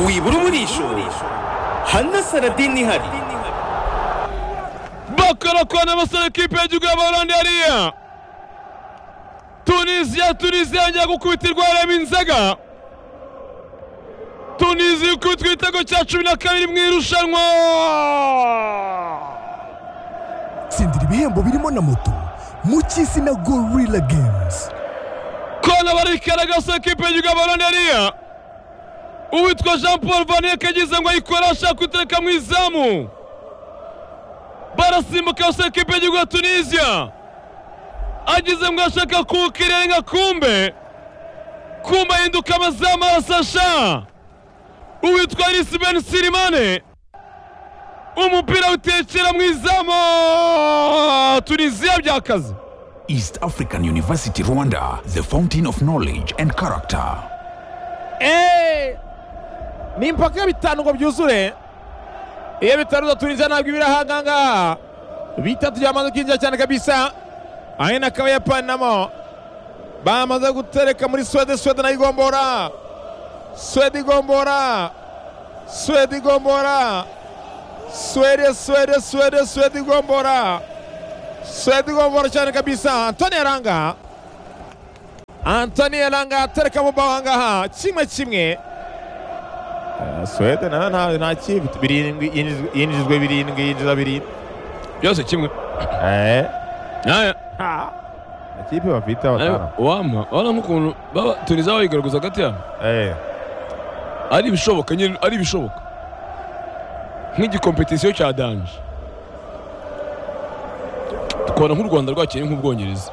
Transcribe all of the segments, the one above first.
wibura umurisho hanasaradini ntihari bakarakwana basaba ekipe y'igihugu y'abaholandi hariya tunisiya tunisiya yongera gukubitirwa yareba inzega tunisiya ikubitwa igitego cya cumi na kabiri mu irushanwa tsindira ibihembo birimo na moto mu cy'isi na gorilla games kona barigaragaza ekipe y'igihugu y'abaholandi hariya uwitwa jean paul vaneke agize ngo ayikore ashaka kutereka mu izamu barasimbuka gusa ekipe y'igihugu ya tunisiya ageze ngo ashaka kuwukirenga kumbe kumbe ahinduka amazamu arasasha uwitwa irisi beni sirimane umupira utekera mu izamu tunisiya byakaze East African University Rwanda, the fountain of knowledge and character. eee ni impaka bitanu ngo byuzure iyo bitanu udaturinze ntabwo iba iri ahangaha bitatu byamaze kwinjira cyane kabisa ahe n'akabayapani namo bamaze gutereka muri suwede suwede nayo igombora suwede igombora suwede igombora suwede suwede suwede suwede igombora suwede igombora cyane kabisa antoni yaranga antoni yaranga atereka mu mbaho ahangaha kimwe kimwe Eh, suwede nayo nta nta kibi birindwi yinjiz- yinjizwe birindwi yinjiza birindwi byose kimwe Eh, nawe ha. amakipe bafite batanu wampa urabona nk'ukuntu baba tunisiya bayigaragaza hagati yabo Eh, ari ibishoboka nyine ari ibishoboka nk'igikompetisiyo cya danje tukabona nk'u rwanda rwakeye nk'ubwongereza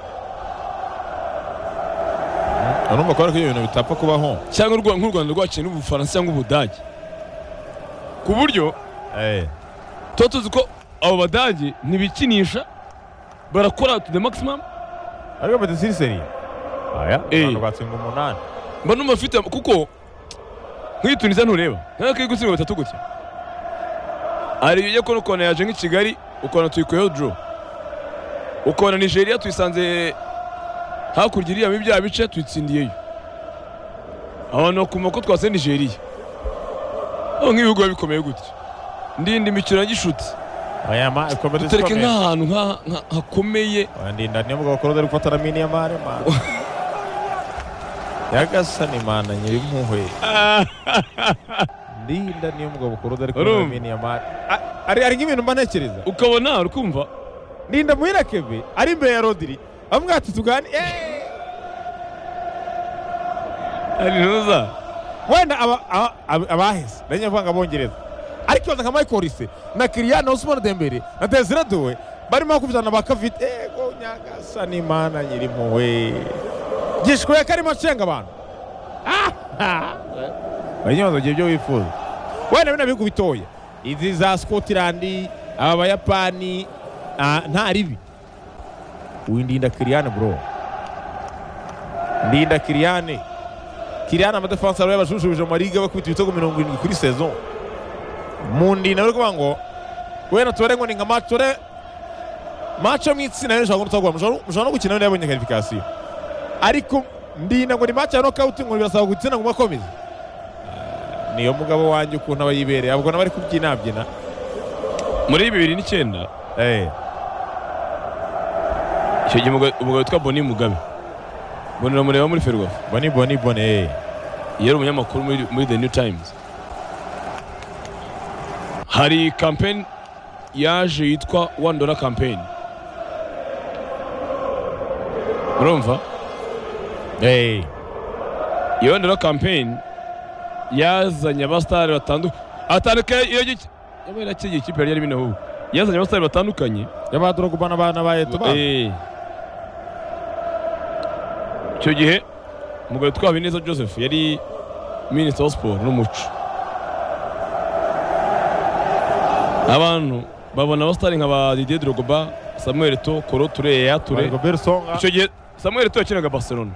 urumva ko ariko ibyo bintu bitapfa kubaho cyangwa urwa- nk'u rwanda rwakeye n'ubufaransa cyangwa ubudage ku buryo Eh, tuba tuzi ko abo badage ntibikinisha barakora to the maximum ariko bati siriseri aya Eh. abantu batsinda umunani mba numva mfite kuko nk'iyi tunisiya ntureba nk'aho kari gutsindwa batatu gutya hari ibyo kubona ukabona yaje nk'i kigali ukabona tuyikuyeho duro ukabona nigeria tuyisanze hakurya iriya muri bya bice tuyitsindiyeyo abantu bakumva ko twatse nigeria aho nk'ibihugu biba bikomeye gutya ndinda imikino ya gishuti ayama kompetisiyo dutereke ikomeye nk'ahantu nk'a- nk'a- hakomeye wandinda niyo mugabo koroza ari gufata na mini ya mare mare yagasani mana nyiri impuhwe ndinda niyo mugabo koroza ari gufata na Urumva? mini ya mare A- ari ari nk'ibintu mba ntekereza ukabona ukumva ndinda muhira keve ari imbere ya rodiri amubwira ati tugane Eh, ari ntuza wenda aba- aba- aba- abaheze nari nyamvuga ngo abongereza ariko baza nka michael risse na kiriyana osumana dembere na desire dowe barimo bakubitana bakavite ego nyagasa n'imana nyiri impuhwe gishwe karimo acenga abantu banyoza igihe ibyo wifuza wenda bino bihugu bitoya izi za scotlandi aba bayapani ah, nta ribi windinda kiriyane bro ndinda kiriyane kiriyane amadefansa ariwe yabajujumbije mu mariga bakubita ibitego mirongo irindwi kuri saison mu ndinda bari kuvuga ngo wenda tubare ngo ni nka match tubare match yo mu itsinda rero ushobora kubona utagura mushobora no gukina wenda yabonye qualification ariko ndinda ngo ni match ya knockout ngo birasaba gutsinda ngo mubakomeze Eh, niyo mugabo wanjye ukuntu aba yibereye abwo n'abari kubyinabyina muri bibiri n'icyenda eh icyo gihe umugabo umugabo witwa boni mugabe boni uramureba muri ferwafa boni boni boni eh yari umunyamakuru muri, muri the new times hari campaign yaje yitwa one dollar campaign urumva eh iyo one dollar campaign yazanye abasitari batandukanye atandukanye iyo gice yabaye nakiriye ikipe yari yarimo inahubu yazanye abasitari batandukanye y'abadurogba n'abana ba eto ba Eh. icyo gihe umugabo witwa habineza joseph yari minisita wa siporo n'umuco abantu babona abasitari nka ba didier drogba samuel to koro ture yaya ture Rigobert Songa icyo gihe samuel to yakinaga barcelona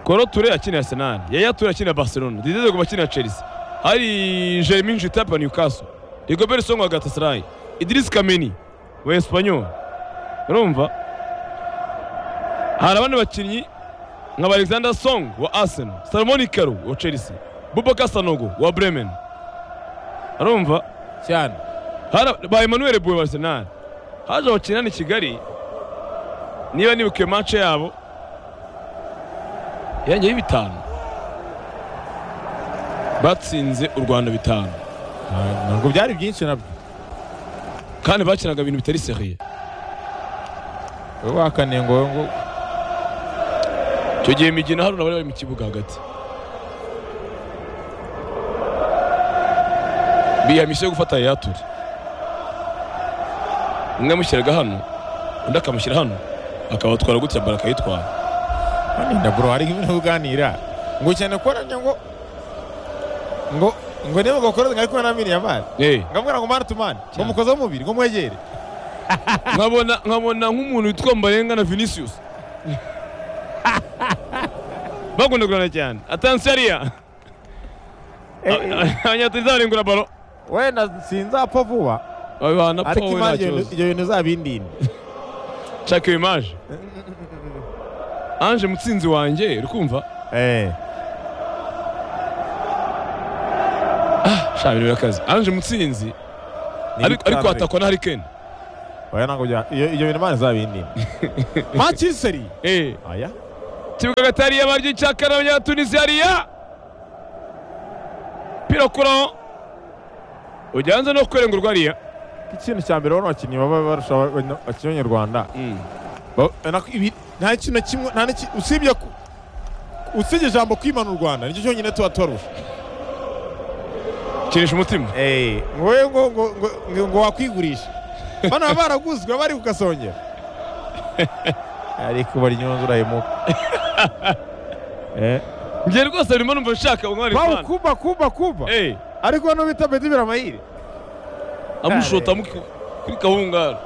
koro ture yakinira arsenal yaya ture yakinira barcelona didier drogba akinira chelsea hari jeremy jitapa newcastle rigobert songa wa galatasaray idris kameni wa espanyol urumva hari abandi bakinnyi nka ba alexander song wa arsenal salomon ikaro wa chelsea bubaka sanogo wa bremen arumva cyane Hara- ba emmanuel bue wa arsenal haje abakinana i kigali niba nibukiye mace yabo yangeyeho bitanu batsinze u rwanda bitanu Ah, ntabwo byari byinshi nabyo kandi bakinaga ibintu bitari seriye wowe wakaniye ngo ngo icyo gihe migina haruna bari bari mu kibuga hagati biyamisha yo gufata yayature umwe amushyiraga hano undi akamushyira hano akabatwara gutya bara akayitwara nda bro hari ibintu uganira ngo cyane ko nabyo ngo ngo ngo niba ngo koroze ngari kumwe na miriya mani Eh, ngamubwira ngo mana tumane ngo mukoze w'umubiri ngo mwegere nkabona nkabona nk'umuntu witwa mbarenga na vinicius bakunda kurana cyane atansariya abanyatanzaniya barengura baro wenda sinzapfa vuba babibana ariko powe nta imana kibazo ibyo bintu uzabindinde nshaka iyo imaje anje mutsinzi wanjye urikumva eh shabira akazi anje mutsinzi ni ariko ariko bitanu. atakwa na harikeni oya ntabwo bya iyo ibyo bintu imana izabindinde manchester eh aya kibuga gatari yabaryo icyaka n'abanyatunisi hariya pira kuraho ujyanze no kurengurwa hariya ikintu cya mbere ubona abakinnyi baba barusha aba- abakinnyi b'abanyarwanda Ba- nako ibi- nta kintu na kimwe nta n'iki usibye ku- usibye ijambo kwimana u rwanda nicyo cyonyine tuba tubarusha kinisha umutima ngo we ngo ngo ngo- ngo- ngo wakwigurisha bano baba baraguzwe bari ku gasongero ariko bari inyunzu urahemuka Eh. njye rwose urimo numva nshaka umwari bawu kuba kuba kuba eh ariko hano bita bedi biramahire amushota amuki- kuri kahungara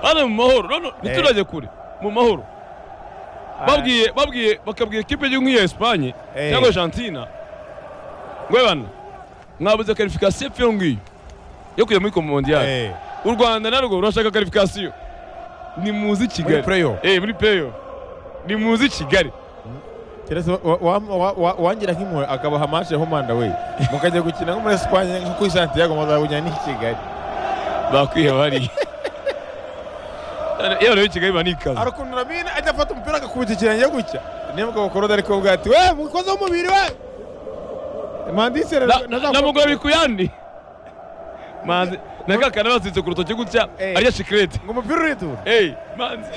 hano mu mahoro none ntiturajya kure mu mahoro babwiye babwiye bakabwira ikipe y'igihugu nk'iya esipanye Eh. cyangwa argentina ngo "Ye bana mwabuze karifikasiyo pfe ngiyo yo kujya muri komondiyari Eh, u rwanda narwo rurashaka karifikasiyo ni muzi muri kigali playoff eh muri peyo ni muzi kigali keretse wa- wa- wa- wa- wangira nk'impuhwe akabaha mashe ho manda we mukajya gukina nko muri esipanye nko kuri santiago muzabunya n'i kigali bakwiheba hariya yewe rero kigali banikaza arakunura mine ajya afata umupira agakubita ikirenge gutya niba ubwo bukoroda ariko bwa ati we mukoze umubiri we mandisere namugura bikuyandi manzi nakakana baziritse ku rutoki gutya Eh. arya shikirete ngo umupira uritura eyi manzi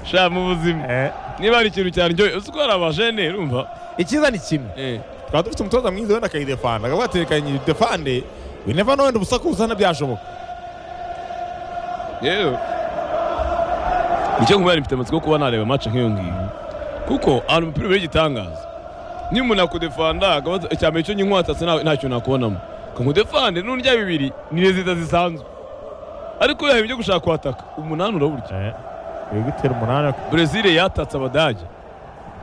sha mu buzima niba hari ikintu cyaryoye uzi ko hari abajene urumva icyiza ni kimwe twaba dufite umutoza mwiza wenda akayidefanda akaba yatekanye defande we never know wenda ubusakuza ntibyashoboka yewe nicyo nkubwira mfite amatsiko yo kuba nareba match nk'iyo ngiyo kuko ahantu umupira ubera igitangaza niba umuntu yakudefanda akaba azi- icya mbere cyo nyinkwatse nta kintu nakubonamo kamudefande n'urya bibiri ni rezida zisanzwe ariko yahaye ibyo gushaka kwataka umunani uraburya uri gutera umunani brezil yatatse abadage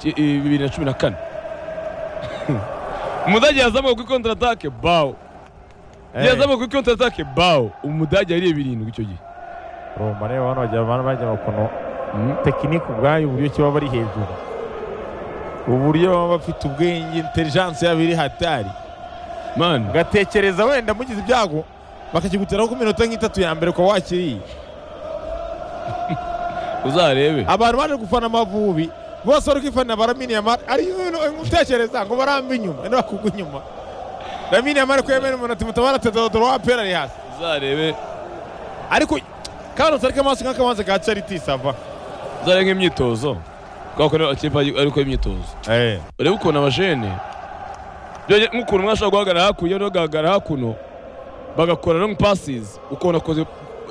Ki- i- bibiri na cumi na kane umudage yazamuka kuri kontaratake bawo yazamuka kuri kontaratake bawo umudage yariye birindwi icyo gihe rumba reba hano bajya abantu bajya bakono tekinike ubwayo uburyo kiba bari hejuru uburyo baba bafite ubwenge intelijansi yabo iri hatari mani ugatekereza wenda mugize ibyago bakakiguteraho ku minota nk'itatu ya mbere ukaba wakiriye uzarebe abantu baje gufana amavubi bose bari kwifanira baraminiyamari ariyo ibintu utekereza ngo baramba inyuma wenda bakugwa inyuma raminiyamari ko yemera umunota mutabara tedodoro wapera ari hasi uzarebe ariko karose ariko amaso nk'akabanza ka charity sava uzarebe nk'imyitozo kubera ko niyo ikipe ari gukora imyitozo urebe ukuntu abajene byongeye nk'ukuntu umwe ashobora guhagarara hakuno undi agahagarara hakuno bagakora long passes ukuntu akoze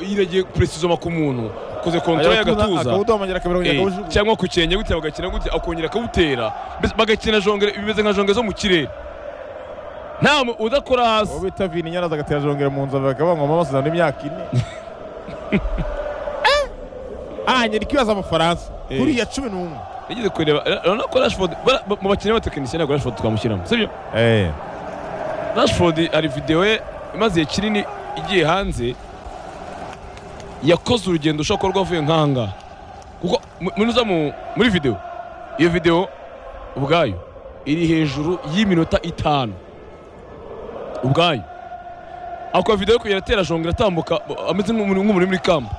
yiregeye puresizoma ku muntu akoze kontorore y'agatuza akawudomagera akabirongera Eh, akawujugunya cyangwa ku kirenge gutya bagakina gutya akongera akawutera mbese bagakina jongere bimeze nka jongere zo mu kirere nta mu- udakora uwo hasi bita vini nyaraza agatera jongera mu nzu bakaba ngo mama basuzana imyaka ine ah nyiri kibaza amafaransa Eh. kuri ya cumi n'umwe nigeze kureba ra- urabona ko rashford bara- ba- mu bakinnyi b'abatekinisiye ntabwo rashford twamushyiramo sibyo rashford hari videwo ye imaze igihe kinini igiye hanze yakoze urugendo ushobora kuba rwavuye nk'ahangaha kuko mu- muri uza mu- muri videwo iyo videwo ubwayo iri hejuru y'iminota itanu ubwayo akora videwo yo kugenda atera jongera atambuka ameze nk'umuntu nk'umuntu muri kamba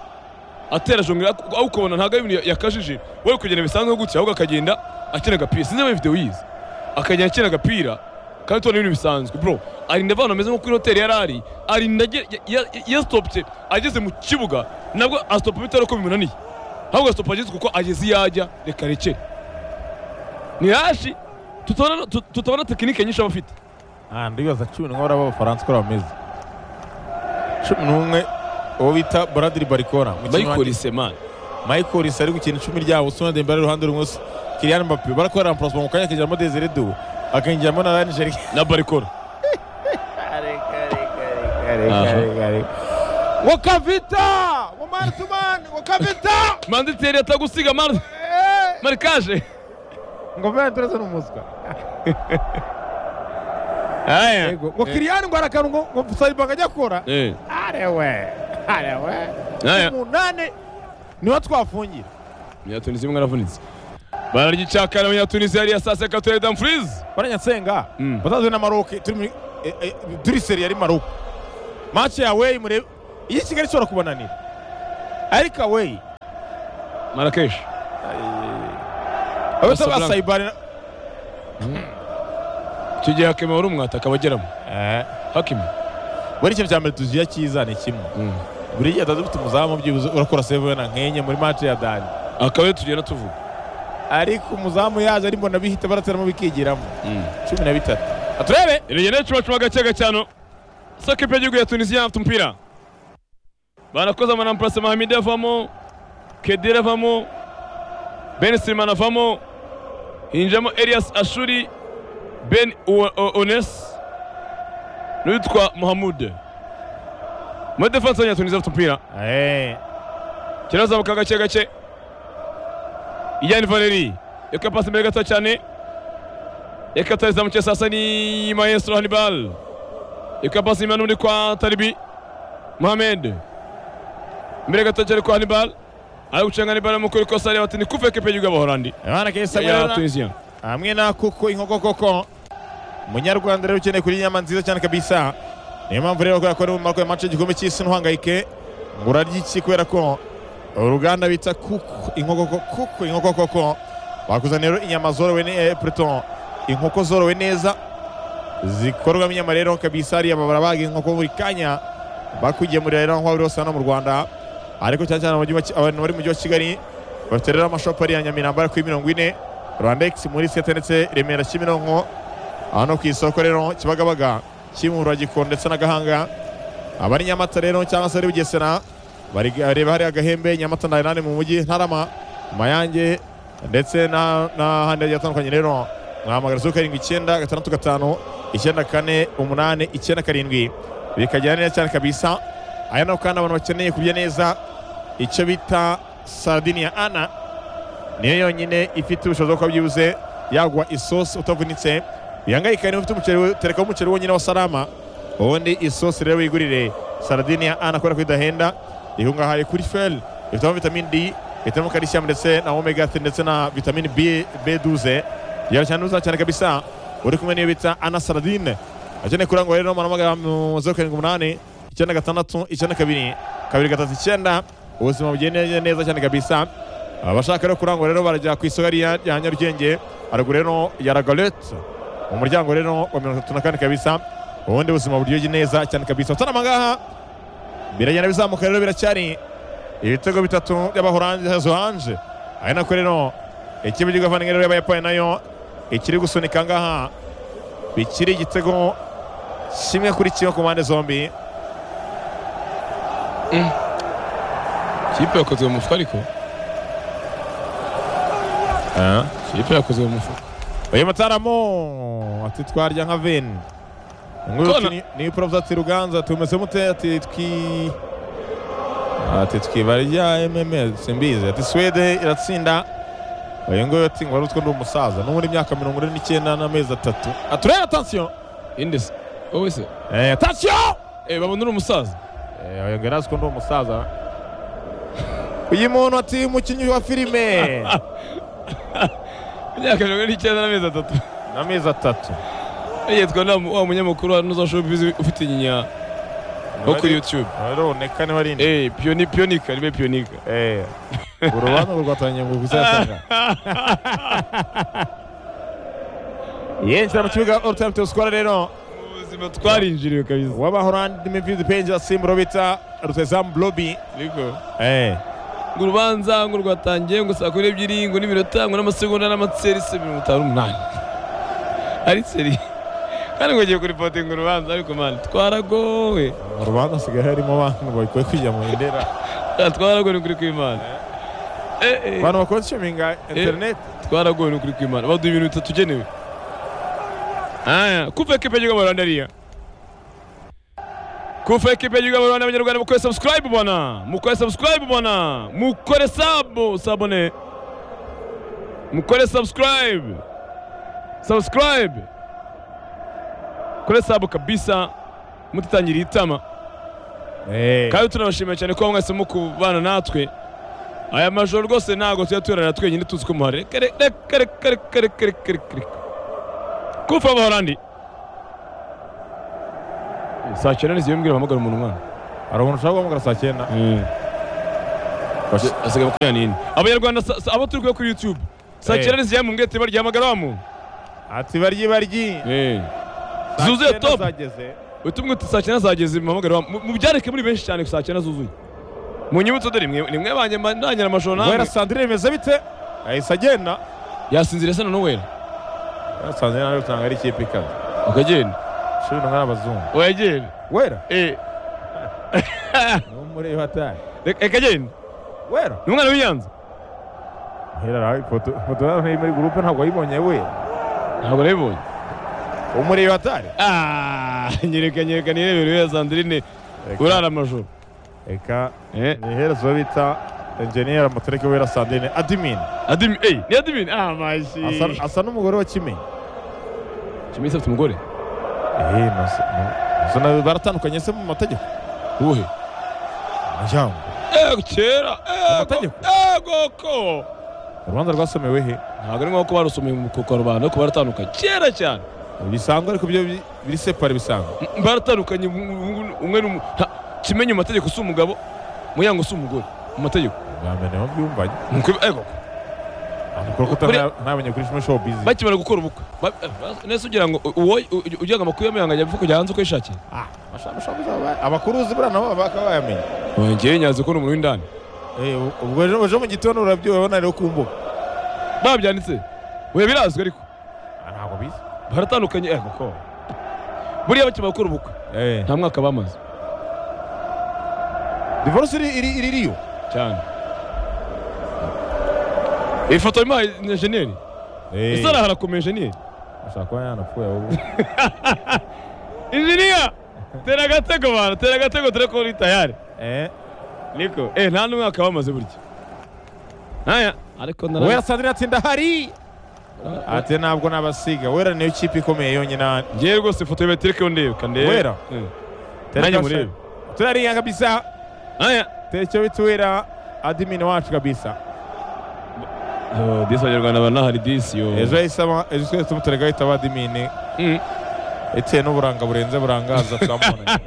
atera jongera aho ukabona ntabwo ari ibintu yakajije we ari kugenda bisanzwe gutya ahubwo akagenda akina agapira sinzi niba videwo yize akagenda akina agapira kandi tubona ibintu bisanzwe bro arinda avana ameze nko kuri hoteli yari ari arinda agira- ya- ya- yasitopye ageze mu kibuga nabwo asitopa bitari uko bimunaniye ahubwo asitopa ageze kuko ageze iyo ajya reka rekere ni hashi tutabona tu- tutabona tekinike nyinshi aba afite aha ndibaza cumi n'umwe bariya b'abafaransa uko bameze cumi n'umwe uwo bita buradiri barikora bayikora isemani mayikori ari gukina icumi ryabo usuna dembele iruhande rumwe usa kiriyani mbappe barakorera ampurasoma mu kanya akinjiramo desire du akinjiramo na ranijeri na barikora wakavita umani tumani wakavita manditeri atagusiga mari marikaje ngo venturese ni umuswa aya ngo kiriyani ngo arakantu ngo ngo sayibanga ajya akora Eh, arewe arewe aya umunani niho twafungira umunyatunisi umwe aravunitse bararyicakana umunyatunisi yari saa sita turi damfurizi baranyatsenga Mm. batazwe na maroke turi muri eh, eh, turi seri yari maroke match yawe murebe iyi kigali ishobora kubananira ariko awe marakeshi abe Casablanca. tabasayibare icyo gihe hakeme wari umwata akaba ageramo hakime buri kintu cya mbere tuziya cyiza ni kimwe Mm. buri gihe atazi ufite umuzamu byibuze urakora save na nkenye muri match ya dani akaba ariyo tugenda tuvuga ariko umuzamu yaje ari mbona bihita barateramo bikigiramo cumi na bitatu aturebe irengera cuma gake gacano saka ipe y'igihugu ya tunisiya afite umupira barakoze amanampurase mahamidi avamo kedire avamo ben sirimani avamo hinjamo elias ashuri ben Uwa- O- ones n'uwitwa muhamude muri defanse ya tunisiya afite umupira kirazamuka gake gake ijyana valeri reka pasi imbere gato cyane reka tarizamukiye sasa ni maestro hannibal reka pasi inyuma n'undi kwa taribi mohamed imbere gato cyane kwa hannibal ari gucenga hannibal amukora ikosa areba ati ni kuve kepe y'igihugu y'abahorandi abana kesa ya tunisiya hamwe na kuko inkoko koko umunyarwanda rero ukeneye kurya inyama nziza cyane kabisa niyo mpamvu rero kubera ko ari mu marwa ya mace y'igikombe cy'isi ntuhangayike ngo urarya iki kubera ko uruganda bita kuko inkoko ko- kuko inkoko koko bakuzanira rero inyama zorowe ne- eh, pardon, inkoko zorowe neza zikorwamo inyama rero kabisa hariya babara baga inkoko buri kanya bakugemurira rero aho waba uri hose hano mu rwanda ariko cyane cyane mu mujyi wa Ki- abantu bari mu mujyi wa kigali bafite rero amashopu ari iya nyamirambo ari kuri mirongo ine rwandex muri seta ndetse remera kimironko hano ku isoko rero kibagabaga kimura gikoro ndetse na gahanga abari nyamata rero cyangwa se ari bugesera bareba hariya agahembe nyamata ndayinani mu mujyi ntarama mayange ndetse na- n'ahandi hagiye hatandukanye rero mwahamagara zeru karindwi icyenda gatandatu gatanu icyenda kane umunani icyenda karindwi bikagera neza cyane kabisa aya naho kandi abantu bakeneye kurya neza icyo bita sardine ya ana niyo yonyine ifite ubushobozi bwo kuba byibuze yagwa isosi utavunitse bihangayikane ufite umuceri terekaho umuceri wonyine wa salama ubundi isosi rero wigurire saradini ya ana kubera ko idahenda ikungahaye kuri fel ifitemo vitamini d ifitemo calcium ndetse na omega 3 ndetse na vitamini b b12 yara cyane uza cyane kabisa uri kumwe n'iyo bita ana saradine akeneye kurangwa rero muhamagara mu 078 icyenda gatandatu icyenda kabiri kabiri gatatu icyenda ubuzima bugende neza cyane kabisa abashaka rero kurangwa rero barajya ku isoko rya rya nyarugenge haruguru rero ya ragalete mu muryango rero wa mirongo itatu na kane kabisa ubundi buzima buryoshye neza cyane kabisa utarama ngaha biragenda bizamuka rero biracyari ibitego bitatu by'abahoranje zoranje ari nako rero ikipe ry'igavani rero y'abayapani nayo ikiri gusunika ngaha bikiri igitego kimwe kuri kimwe ku mpande zombi kipe yakozwe mu mufuka ariko kipe yakozwe mu mufuka uyu mutaramo ati twarya nka veni Kona. niyo porovu ati ruganza tumeze mute ati twi ati twibarya mmr simbizi ati swede iratsinda uyu nguyu ati ngo wari utwo ndi umusaza n'ubu ni imyaka mirongo ine n'icyenda n'amezi atatu aturere atansiyo indesi wowe se Eh, atansiyo eh babona uri umusaza Eh, uyu nguyu yari azi ko ndi umusaza uyu muntu ati umukinnyi wa filime imyaka mirongo ine n'icyenda n'amezi atatu n'amezi atatu yitwa na wa munyamakuru wa Noza Showbiz ufite inyinya wo kuri YouTube araboneka niba ari indi eh pioni pionika ribe pionika Eh, urubanza rwatangiye ngo kuzasanga yinjira mu kibuga all time to score rero ubuzima twarinjiriwe kabisa w'abahorandi mivizi penji asimbura bita rutazamu blobi ariko Eh, ngo urubanza ngo rwatangiye ngo saa kumi n'ebyiri ngo n'iminota ngo n'amasegonda n'amaserisi mirongo itanu n'umunani ari seri kandi ngo ngiye kuripota ngo urubanza ariko mani twaragowe urubanza asigaye harimo abantu bakwiye kujya mu ndera Ah, twaragowe ni ukuri kw'imana Eh, eh, abantu bakonsuminga interineti twaragowe ni ukuri kw'imana baduha ibintu bitatugenewe aya kuva ekipe y'igihugu rwanda ariya kuva ekipe y'igihugu rwanda abanyarwanda mukore sabusikarayibu bwana mukore sabusikarayibu bwana mukore sabu sabone mukore sabusikarayibu sabusikarayibu kore sabu kabisa mutitangiriye itama kandi tunabashimiye cyane ko mwese mukubana natwe aya majoro rwose ntabwo tujya turanira twenyine tuzi ko muhari reka reka reka reka reka reka reka reka reka kufa abahorandi saa cyenda n'iziyo mbwira bahamagara umuntu mwana hari umuntu ushaka guhamagara saa cyenda Bas- asigaye makumyabiri n'ine abanyarwanda sa- sa- abo turi kuba kuri youtube saa Eh. cyenda n'iziyo mbwira tiba ryahamagara wa muntu ati baryi baryi Saa zuzuye cyenda top zageze utumwe uti saa cyenda zageze muhamagare wa mu- mubyareke muri benshi cyane saa cyenda zuzuye mu nyibutso dore mwe- ni mwe banjye mba- ndangira amajoro wera namwe sandrine bimeze bite yahise agenda yasinzira se na nowera wera sandrine nawe usanga ari ikipe ikaze ukagenda ishuri ntabwo ari abazungu uragenda wera eh ni umureba atari reka reka genda wera ni umwana w'inyanza wera nawe ifoto ifoto yawe iri muri gurupe ntabwo wayibonye wera ntabwo nabibonye umureba atari ah nyereka nyereka nirebere ya sandrine urara amajoro reka eh ni iherezo bita enjeniyeri amatariki wera sandrine adimini adimi eh ni adimi ah mashi Asa- asa n'umugore wa kimenyi kimisa afite umugore Eh, nasa- na- nasa nawe baratandukanye se mu mategeko uhe umuryango eh kera eh Amategeko. eh goko urubanza rwasomewe he ntabwo ari nk'uko barusomeye mu kuko rubanda ariko baratandukanye kera cyane bisanzwe ariko byo bi- biri separe bisanzwe M- baratandukanye um- um- umwe n'umu nta- kimenye mu mategeko si umugabo muyango si umugore mu mategeko bameneho byumvanye Nuko ibi- eh goko kuko Buriya- utamenye kuri shimo show bizi bakimara gukora ubukwe Ba- eh, bas- nese ugira ngo uwo ugira ngo amakuru y'amuyanga ajya apfa kujya hanze uko yishakiye abakuru uzi buriya nabo baka bayamenya ngewe nyanze ko ni umuntu w'indani Eh, u- ubwo ejo ejo mu gitondo urabyubona rero ku mbuga babyanditse we birazwi ariko Ah, ntabwo bizi baratandukanye eh koko buriya bakimara gukora ubukwe nta mwaka bamaze divorce iri iri iri iriyo cyane iyi foto imuha injeniyeri ese arahara ku injeniyeri ashaka kuba yanapfuye ahubwo injiniya tera agatego bantu tera agatego dore ko uri tayari Eh, niko eh nta n'umwaka bamaze burya aya ariko nara wera sandrine ati ndahari ati ntabwo nabasiga wera niyo kipe ikomeye yonyine hano ngewe rwose ifoto ya betirike ndebe kandebe Wera? Eh. Nanjye murebe turariya kabisa aya techo bituwira adimini wacu kabisa disi abanyarwanda banahari disi yo ejo yahisemo ejo twese tumuterega ahita aba adimini Mm. etiye n'uburanga burenze burangaza turamubona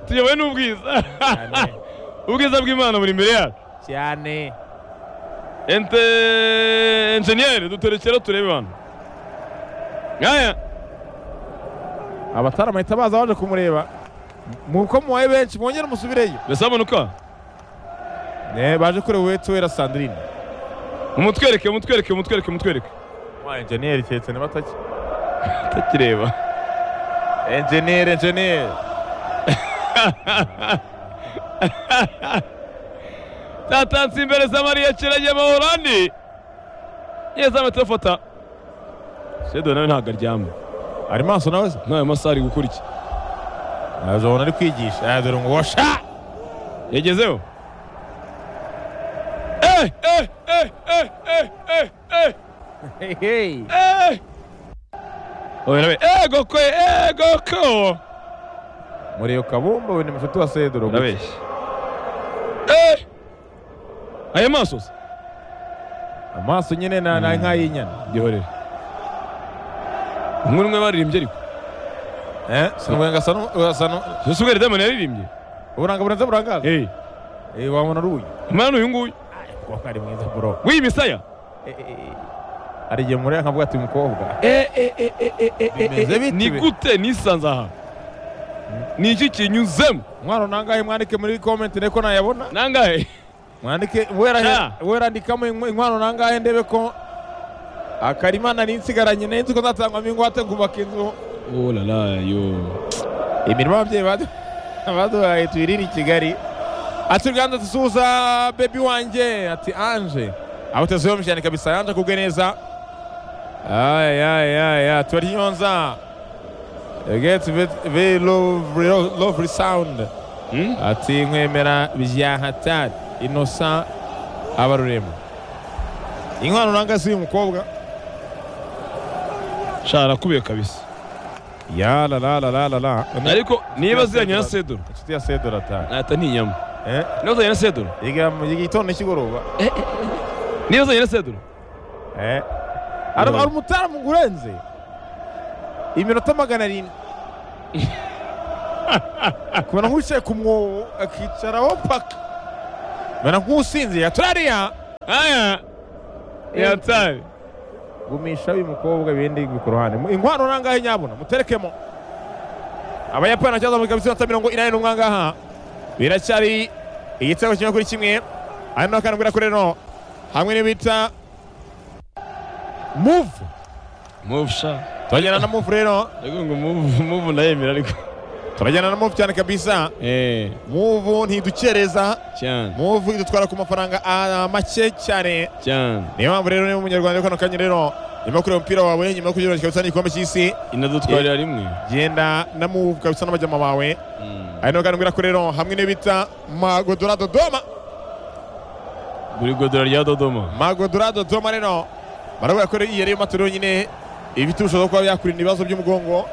tuyobowe n'ubwiza ubwiza bw'imana buri imbere yacu cyane ente enjeniyeri duterekera turebe bantu aya abatari amahita baza baje kumureba muko mubaye benshi mwongere umusubireyo mbese amanuka Eh, baje kureba uwetuwera sandrine umutwereke umutwereke umutwereke umutwereke enjeniyeri keretse ni batake atakireba enjeniyeri enjeniyeri tatansi imbere za mariya kirenge mu holandi yeza amatafata shedo nawe ntabwo aryama ari maso nawe se ntayo masaha ari gukora iki azabona ari kwigisha aya dore ngo washa yagezeho Eh, eh, eh, eh, eh, eh, eh, eh. Oya, oya, eh, goko eh, goko muriyo kabumba we ni mushuti wa sedoro urabeshya Eh! aya maso se amaso nyine na- na nk'ay'inyana gihorere umwe n'umwe baririmbye ariko Eh, sinubwenga sano sano ese ubwo redamani yaririmbye uburanga burenze burangaza. Eh, Eh, wabona ruyi. umwana uyu nguyu Umukobwa ari mwiza bro. w'iyi misaya Eh, eh, eh. Hari igihe mureba nkavuga ati umukobwa. Eh, eh, eh, eh, eh, eh, eh, Bimeze eh, bite ni be? gute nisanze aha ni iki kinyuzemo Mwana nangahe mwandike muri comment niko nayabona. nangahe mwandike wera Ah. werandikamo inkw- inkwano nangahe ndebe ko akarimana ninsigaranye nenzi ko nzatangwamo ingwate ngubaka inzu oh la la yo imirimo ababyeyi badu- baduhaye tuyirire i kigali ati uruganda dusuhuza bebi wanjye ati anje aho utazuyemo cyane kabisa yanje kubwe neza ayayaya turaryonza get ve- very lovely, lovely sound Hmm? ati nkwemera bya hatari innocent abarurema inkwano nanga si uyu mukobwa shara kubiye kabisa ya la la la la la la ariko niba ziranye na sedoro inshuti ya sedora ta nata ni inyama eh niba ziranye na sedoro yiga mu gitondo cy'igoroba niba ziranye na sedoro Eh. Hari hari umutaalamu urenze iminota magana arindwi kubona nk'uwicaye ku mwobo akicaraho paka mbona nk'usinzira turariya aya yatari gumisha uyu mukobwa ibindi biri ku ruhande inkwano nangahe nyabuna muterekemo abayapani cyangwa muri kabisa iminota mirongo inani n'umwe ngaha biracyari igitego kimwe kuri kimwe ari na karindwi na kuri no hamwe n'ibita muvu move sha turajyana na muvu rero ndavuga ngo move move ndayemera ariko turajyana na muvu cyane kabisa eh muvu ntidukereza cyane muvu idutwara ku mafaranga ah, make cyane cyane niyo mpamvu rero niba umunyarwanda kano kanya rero nyuma yo kureba umupira wawe nyuma yo kugira ngo cyane igikombe cy'isi inadutwarira rimwe genda na muvu kabisa n'amajyama bawe ari nawe kandi ko rero hamwe n'ibita magodora dodoma buri godora rya dodoma magodora dodoma rero barabura ko rero iyi ari yo matera yonyine ifite ubushobozi bwo kuba yakurinda ibibazo by'umugongo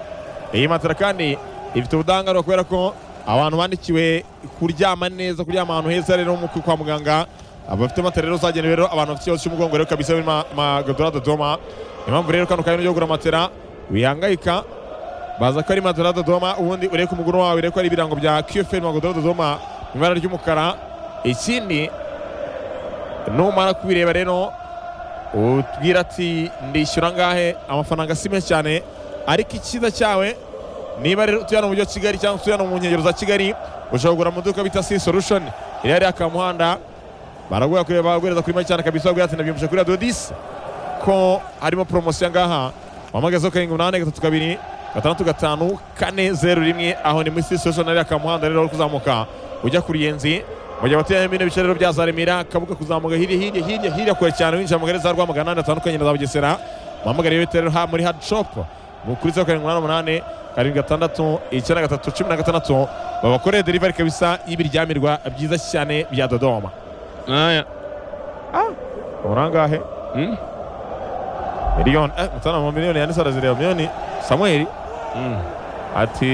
iyi matera kandi ifite ubudahangarwa kubera ko abantu bandikiwe kuryama neza kuryama ahantu heza rero mu- kwa muganga abafite matera rero zagenewe rero abantu bafite ikibazo cy'umugongo rero kabisa muri Ma- magodora dodoma niyo mpamvu rero kano kanya ujya kugura matera wihangayika baza ko ari Madura Dodoma ubundi urebe ku muguru wawe urebe ko ari ibirango bya QFL Madura Dodoma mu ibara ry'umukara ikindi numara kubireba rero utwira ati ndishyura angahe amafaranga si menshi cyane ariko icyiza cyawe niba rero utuye hano mu mujyi wa Kigali cyangwa utuye hano mu nkengero za Kigali ushobora kugura mu duka bita C Solution iri hariya ka muhanda baraguha kureba baguhereza kuri make cyane kabisa baguha ati nabyumvise kuri radiyo disi ko harimo poromosiyo ngaha wamagazeho karindwi umunani gatatu kabiri gatandatu gatanu kane zeru rimwe aho ni muri sitasiyo ariya ka muhanda rero uri kuzamuka ujya ku ruyenzi mu gihe abatuye bino bice rero byazaremera kabuga kuzamuka hirya hirya hirya hirya kure cyane winjira mu gare za rwamagana n'ahandi hatandukanye na za bugesera muhamagare ibiti rero ha- muri hadi shopu kuri zeru karindwi umunani umunani karindwi gatandatu icyenda gatatu cumi na gatandatu babakoreye derivari kabisa y'ibiryamirwa byiza cyane bya dodoma aya urangahe Mm. miliyoni eh mutana mu miliyoni yanditse arazireba miliyoni samuel Mm. ati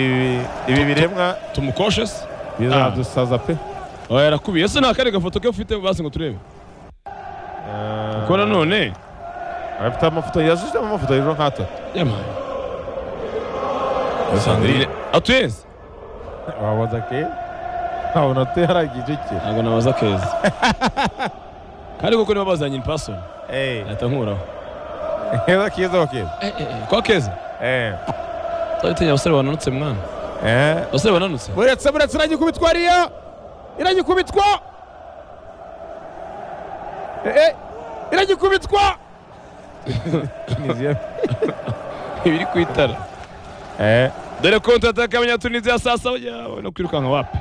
ibi- ibi biremwa tumukoshesi bizadusaza pe oya yarakubiye ese nta kare gafoto ke ufite basi ngo turebe Eh, ko nanone afite amafoto yashyizemo amafoto hejuru nk'atatu yamaye sandrine atuyezi wabaza ke ntabona atuye hari igice ntabwo nabaza keza kandi koko niba bazanye impasoni cye leta nkuraho keza keza keza kwa keza eh tabitinya abasore bananutse mwana eh abasore bananutse buretse buretse iragikubitwa ariya iragikubitwa Eh, eh iragikubitwa ibiri ku itara eh dore konti ataka abanyatunisiya saa saba yawe no kwirukanka wapi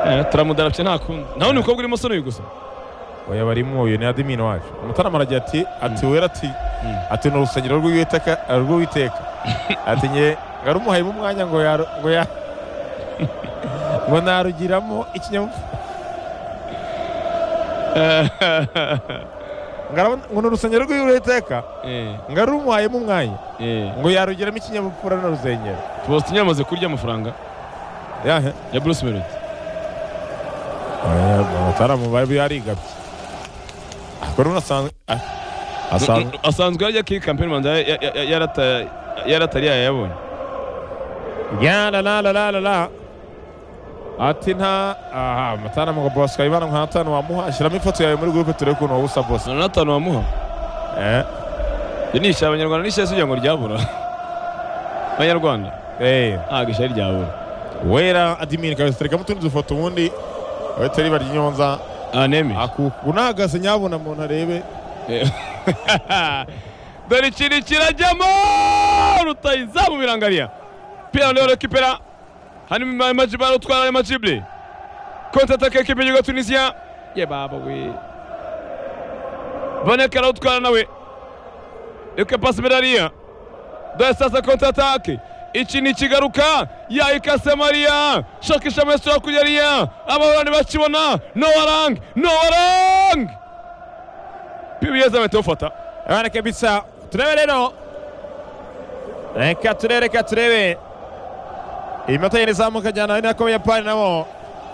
Eh. Eh, turamudarapye nta kundi nawe ni umukobwa urimo soni uyu gusa oya barimo uyu ni adimini wacu umutarama aragira ati ati wera ati ati ni urusengero rw'uwiteka rw'uwiteka ati nge ngarumuhayemo umwanya ngo ya ngo ya ngo narugiramo ikinyabupfura Ngarabona- ngo ni urusengero rw'uwiteka Eh, ngarumuhayemo umwanya eh. ngo yarugiramo ikinyabupfura na rusengero faustin yamaze kurya amafaranga yahe ya bruce melody abataramu bari yarigabye akora unasanzwe asanzwe asanzwe ajya kiri kampani rwanda ya- ya- ya- yarata- yaratari yayabonye Ya la la la la la la. Ati nta aha matana mu boss kayibana nka tano wamuha shiramo ifoto yawe muri groupe turi kuno ubusa boss. na natanu wamuha Eh. iyo ni ishyamba nyarwanda n'ishyamba kugira ngo ryabura abanyarwanda Eh. ntabwo ishyari ryabura Wera admin kabastereka mutundi dufoto ubundi abatari bari nyonza anemi akukunagase nyabona umuntu arebe dore ikintu kirajyamo rutayizamu birangariya pira leo rekipera hanyuma amajibu arutwara ayo majibure kontataka ekipe y'igihugu ya tunisiya ye baba we vaneka arawutwara nawe reka pasi birariya dore sasa kontatake iki ni ikigaruka yayikase mariya shakisha mesura kugeriya abahorani bakibona nowarang nowarang pibiyeza bahita bafata abana kabisa turebe rero reka turebe reka turebe iminota yine izamuka cyane ari nako abayapani nabo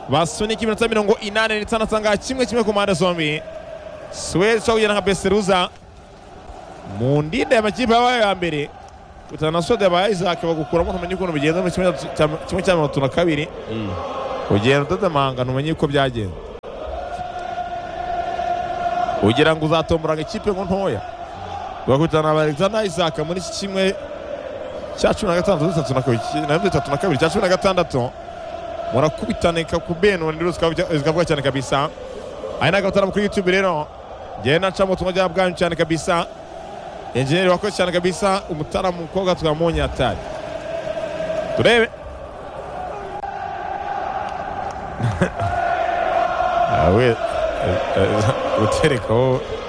basunika iminota mirongo inani n'itanu asanga kimwe kimwe ku mpande zombi suwezi ishobora kugenda nka beseruza mu ndinda y'amakipe yabaye ya mbere bitana na soda yabaye isaac bagukuramo ntumenye ukuntu bigenze mu kimwe cya- cya- kimwe cya mirongo itatu na kabiri ugenda utadamanga ntumenye uko byagenze ugira ngo uzatomboranga ikipe ngo ntoya bagahita na Alexander Isaac muri iki kimwe cya cumi na gatandatu bitatu na kabiri na bitatu na kabiri cya cumi na gatandatu murakubitaneka ku beno ndiro zikavuga- zikavuga cyane kabisa aya ni agataramo kuri YouTube rero njyewe naca mu butumwa bwanyu cyane kabisa enjeniyeri wakoze cyane kabisa umutara mukobwa twamunye atari turebe Ah, we- eh, eh, guterekaho